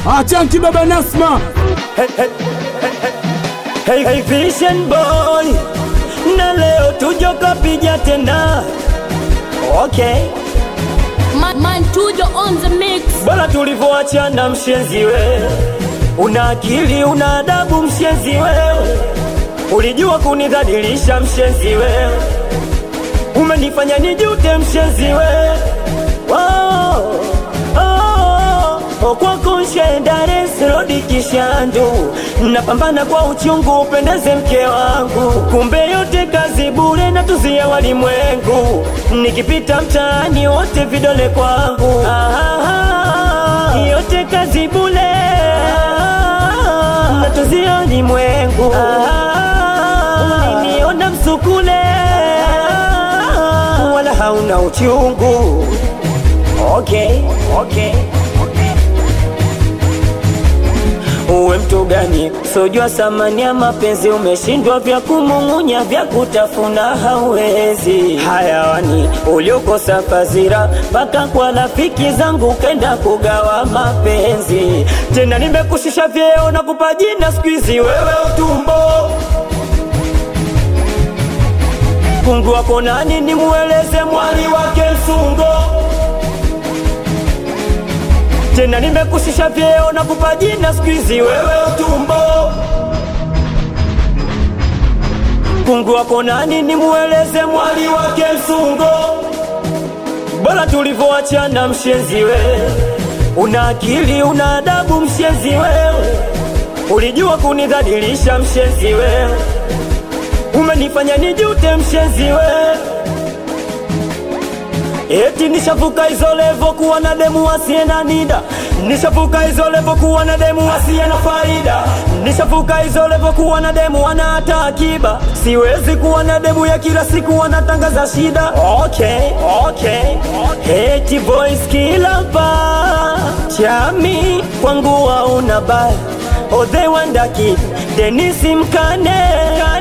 Achanki baba Nasma Hey, hey, Vision boy na leo tujo kapija tena okay Man, man Tujo on the mix. bora tulivyoachana mshenzi wewe una akili una adabu mshenzi wewe ulijua kunidhalilisha mshenzi wewe umenifanya nijute mshenzi wewe oh, oh, oh, kwako nshendaresrodi kishandu napambana kwa uchungu upendeze mke wangu kumbe yote kazi bure na tuzia walimwengu nikipita mtaani wote vidole kwangu ah, yote kazi bure na tuzia walimwengu ah, uliniona msukule wala hauna uchungu okay, okay. Uwe mtu gani sojua samani ya mapenzi, umeshindwa vya kumung'unya, vya kutafuna hauwezi. Hayawani uliokosa fazira, mpaka kwa rafiki zangu kenda kugawa mapenzi. Tena nimekushusha vyeo na kupa jina siku hizi, wewe utumbo Mungu wako nani, nimueleze mwali wake msungo tena nimekushusha vyeo na kupa jina siku hizi wewe utumbo kungu wako nani nimueleze mwali wake msungo bora tulivyoachana mshenzi wewe una akili una adabu mshenzi wewe ulijua kunidhalilisha mshenzi wewe umenifanya nijute mshenzi wewe Eti nishavuka hizo levo kuwa na demu asiye na nida, nishavuka hizo levo kuwa na demu asiye na faida, nishavuka hizo levo kuwa na demu ana hata akiba. Siwezi kuwa na demu ya kila siku anatangaza shida. Okay, okay, okay. Eti boys kila pa chami kwangu hauna baya. Odhe wandaki Denisi Mkane